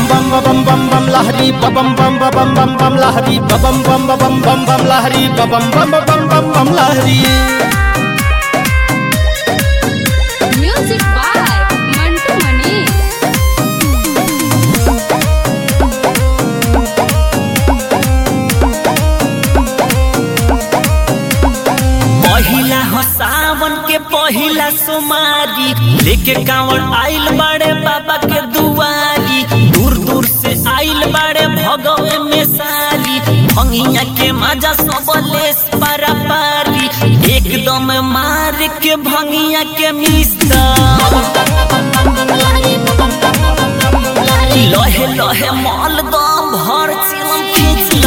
bam ba bam bam bam lahari ba bam bam ba bam bam bam lahari ba bam bam ba bam bam bam lahari ba bam bam ba bam bam bam lahari Music by Mantu Mani. पहिला हो सावन के पहिला सोमारी लेके कांवड़ आइल बड़े बाबा के दुआरी दूर दूर से आइल बड़े भगवे में सारी भंगिया के मजा सब लेस पारा पारी एकदम मार के भंगिया के मिस्ता लहे लहे मल दम भर चिलम खींचला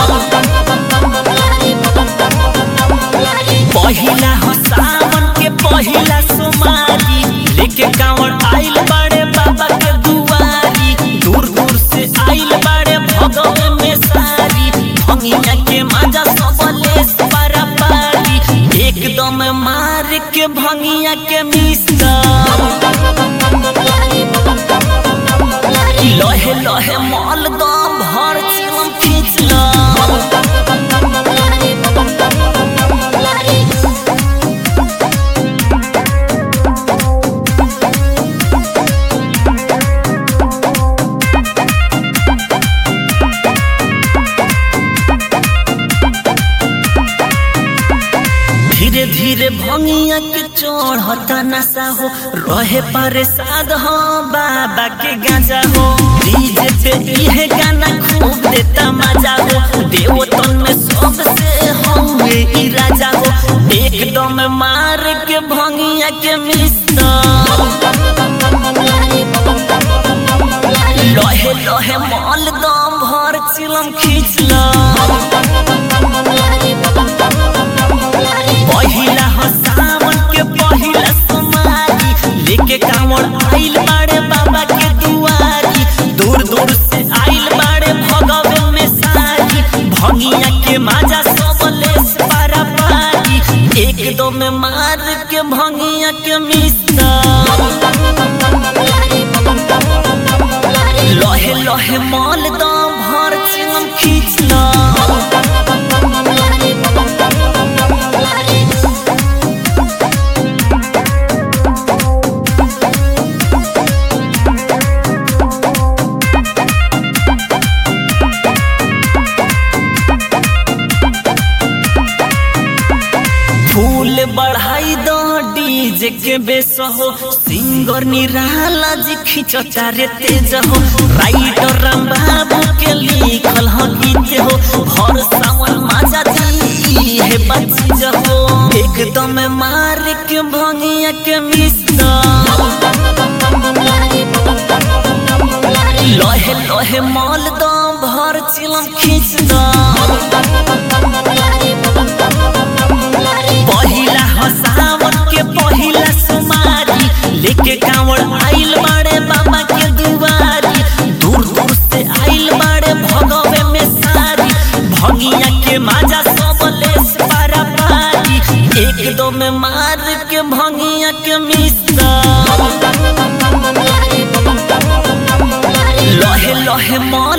पहिला हो सावन के पहिला सोमारी लेके कांवड़ आइल बड़े बाबा के दुआरी दूर दूर से आइल बड़े भगवे में सारी भंगिया के मजा सब लेस पारा पारी एकदम मार के भंगिया के मिस्ता लहे लहे मल दम भर चिलम खींचला धीरे धीरे भंगिया के चढ़ता नशा हो रहे परेशान हो बाबा के गांजा हो डीजे पे इहे गाना खूब देता मजा हो देवतन में सबसे हमें ई राजा हो एकदम मार के भंगिया के मिस्ता लहे लहे मल दम भर चिलम खींचला पहिला हो सावन के पहिला सोमारी लेके कांवड़ आइल बाड़े बाबा के दुआरी दूर दूर से आइल बाड़े भगवे में सारी भंगिया के माजा सब लेस पारा पारी एकदम में मार के भंगिया के मिस्ता लहे लहे मल दम भर चिलम खींचला फूल बढ़ाई दो डीजे के बेस हो सिंगर निराला जी खिंचता रे तेज हो राइटर राम बाबू के लिखल हो गीत हो भर सावन माजा दी है बच्ची हो एकदम मार के भंगिया के मिस्ता लहे लहे मल दो भर चिलम खींचता पहिला हो सावन के पहिला सोमारी लेके कांवड़ आइल बाड़े बाबा के दुआरी दूर दूर से आइल बाड़े भगवे में सारी भंगिया के माजा सब लेस पारा पारी एकदम में मार के भंगिया के मिस्ता लहे लहे मल